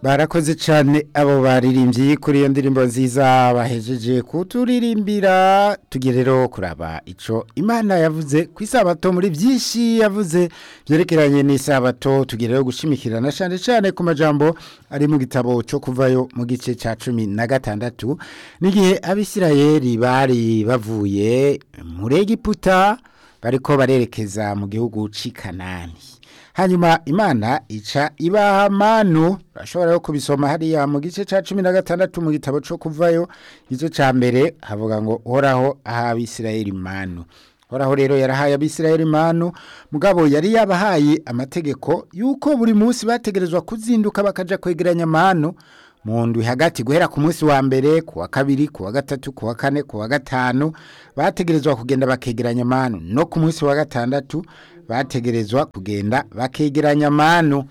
barakoze cyane abo baririmbyi kuri iyo ndirimbo nziza bahejeje kuturirimbira tugiye rero kuraba icyo imana yavuze ku isabato muri byinshi yavuze byerekeranye n'isabato tugiye rero gushimikirana cyane cyane ku majambo ari mu gitabo cyo kuvayo mu gice cya cumi na gatandatu n'igihe abisirayeli bari bavuye muri egiputa bariko barerekeza mu gihugu cy'i kanani hanyuma imana ica ibaha manu urashobora kubisoma hariya mu gice cya cumi na gatandatu mu gitabo cyo kuvayo igice cya mbere havuga ngo uhoraho aha abisirayeli manu uhoraho rero yarahaye abisirayeli manu mugabo yari yabahaye amategeko y'uko buri munsi bategerezwa kuzinduka bakaja kwegeranya manu mu ndwi hagati guhera ku munsi wa mbere ku wa kabiri ku wa gatatu ku wa kane ku wa gatanu bategerezwa kugenda bakegeranya manu no ku munsi wa gatandatu bategerezwa kugenda bakegeranya manu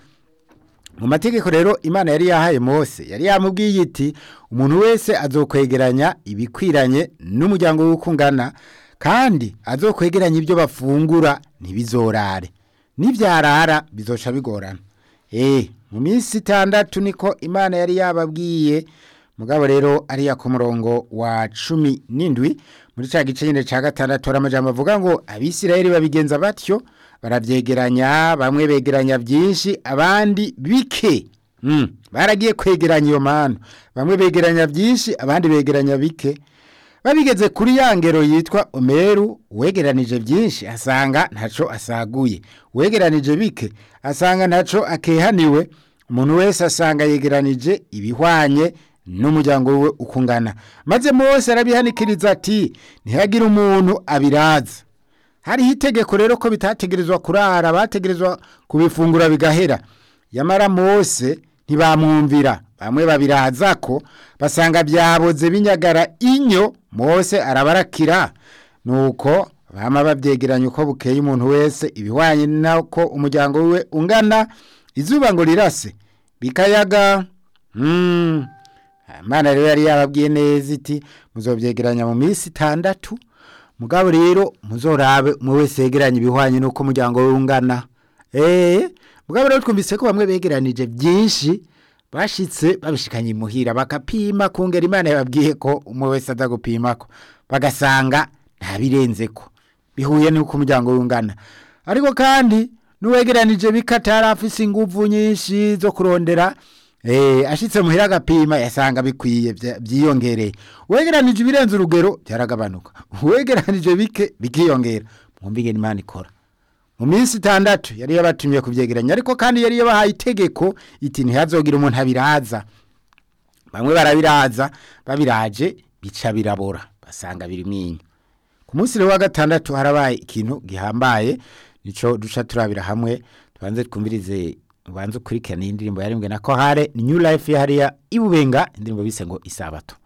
mu mategeko rero imana yari yahaye mose yari yamubwiye iti umuntu wese azokwegeranya ibikwiranye n'umuryango w'uko ungana kandi azokwegeranya ibyo bafungura ntibizorare n'ibyarara bizoca bigorana eee mu minsi itandatu niko imana yari yababwiye mugabo rero ariya ku murongo wa cumi n'indwi muri cya gice nyine cya gatandatu hari amajambo avuga ngo abisirayeli babigenza batyo barabyegeranya bamwe begeranya byinshi abandi bike baragiye kwegeranya iyo mpano bamwe begeranya byinshi abandi begeranya bike babigeze kuri ya ngero yitwa omeru uwegeranije byinshi asanga ntacyo asaguye uwegeranije bike asanga ntacyo akehaniwe umuntu wese asanga yegeranije ibihwanye n'umuryango we ukungana maze mose arabihanikiriza ati ntihagire umuntu abiraza hariho itegeko rero ko bitategerezwa kurara bategerezwa kubifungura bigahera yamara mose ntibamwumvira bamwe babiraza ko basanga byaboze binyagara inyo mose arabarakira nuko bama babyegeranya uko bukeye umuntu wese ibihwanye nako umuryango we ungana izuba ngo rirase bikayaga imana rero yari yababwiye neza iti muzobyegeranya mu minsi itandatu mugabo rero muzorabe umwe wese yegeranye ibihwanye n'uko umuryango we ungana eee mugabo rero twumvise ko bamwe begeranije byinshi bashitse babishikanye imuhira bakapima kungera imana yababwiye ko umwe wese aza gupima ko bagasanga ntabirenze ko bihuye n'uko umuryango we ungana ariko kandi n'uwegeranije bikatari afise inguvu nyinshi zo kurondera Eh, ashitse muhira agapima yasanga bikwiye byiyongereye uwegeranije ibirenze urugero byaragabanuka uwegeranije bike bikiyongera mwumvige imana ikora mu minsi itandatu yari yabatumye kubyegeranya ariko kandi yari yabahaye itegeko iti ntihazogira umuntu abiraza bamwe barabiraza babiraje bica birabora basanga birimo inyo ku munsi wa gatandatu harabaye ikintu gihambaye nico duca turabira hamwe tubanze twumvirize ubanza ukurikirana iyi ndirimbo yarimbwe na kohare new life yahariya ibubenga indirimbo bise ngo isabato